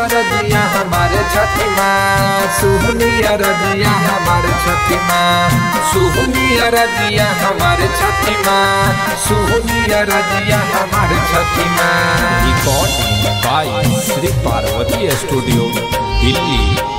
रजिया हमारे छठी माँ सुहनिया रजिया हमारे छठी माँ सुहनिया रजिया हमारे छठी माँ सुहनिया रजिया हमारे छठी माँ record by Shri Parvati studio Delhi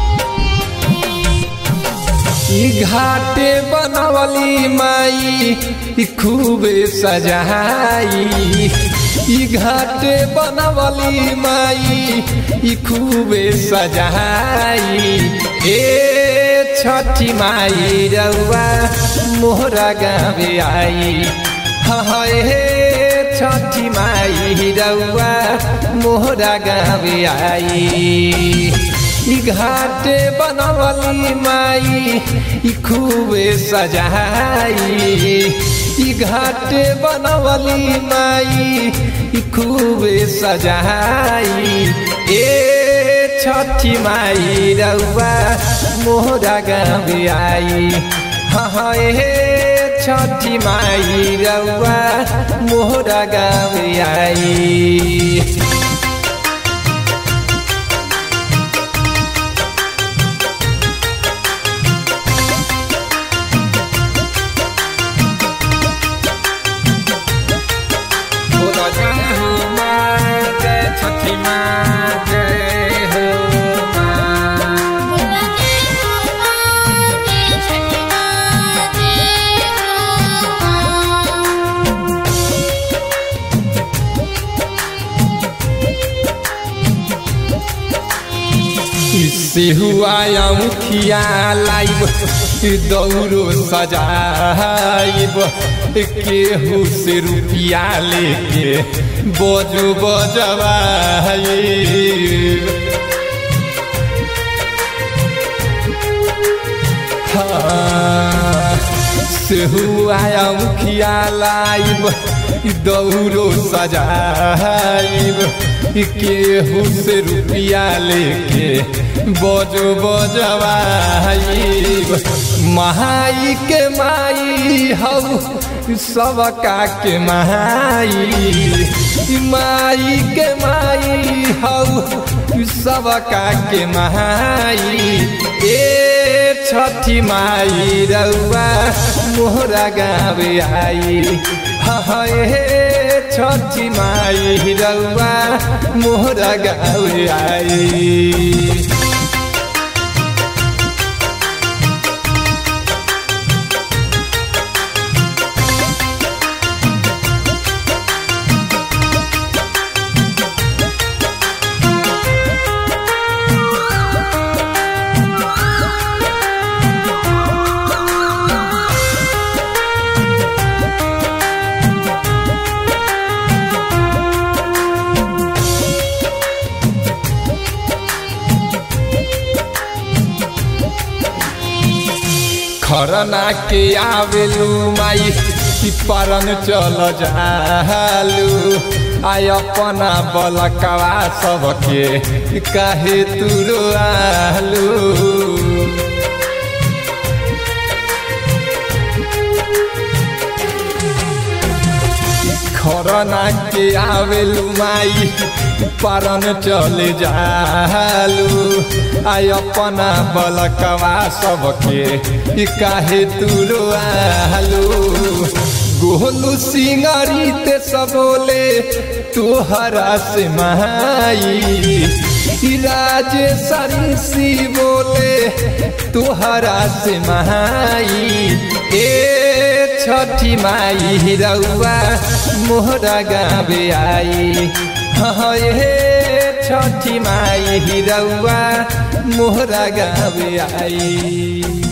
ई घाटे बनवली माई ई खूबे सजाई ई घाटे बनवली माई ई खूबे सजाई ए छठी माई रउआ मोहरा गावे आई हाँ ए छठी माई रउआ मोहरा गावे आई ई घाटे बनवली माई ई खूबे सजाई ई घाटे बनवली माई ई खूबे सजाई ए छठी माई रउआ मोहरा गावे आई हाँ ए छठी माई रउआ मोहरा गावे आई बोला जय हो माँ जय छठी माँ जय हो माँ बोला जय हो माँ जय छठी माँ जय हो माँ इससे हुआ मुखिया लाइब दौड़ो सजाइब केहू से रुपया लेके बजो बजवाइब हाँ, से हुआ मुखिया लाइब दौड़ो सजाइब केहू से रुपया लेके बजो बजवाइब महाई के माई हऊ सबका के माई माई के माई हऊ सबका के माई ए छठी माई रउआ मोहरा गावे आई हाँ ए छठी माई रउआ मोहरा गावे आई खरना के आवेलू माई कि परन चल जालू आय अपना बलकवा सबके काहे तुरो आलू खरना के आवेलू माई परन चले जालू आय अपना बलकवा सबके काहे तुरो आलू गोलू सिंगारी ते सबोले तोहरा से माई राजे सरिसी बोले तोहरा से माई ए छठी माई रउआ मोहरा गावे आई हाँ ए छठी माई रउआ मोहरा गावे आई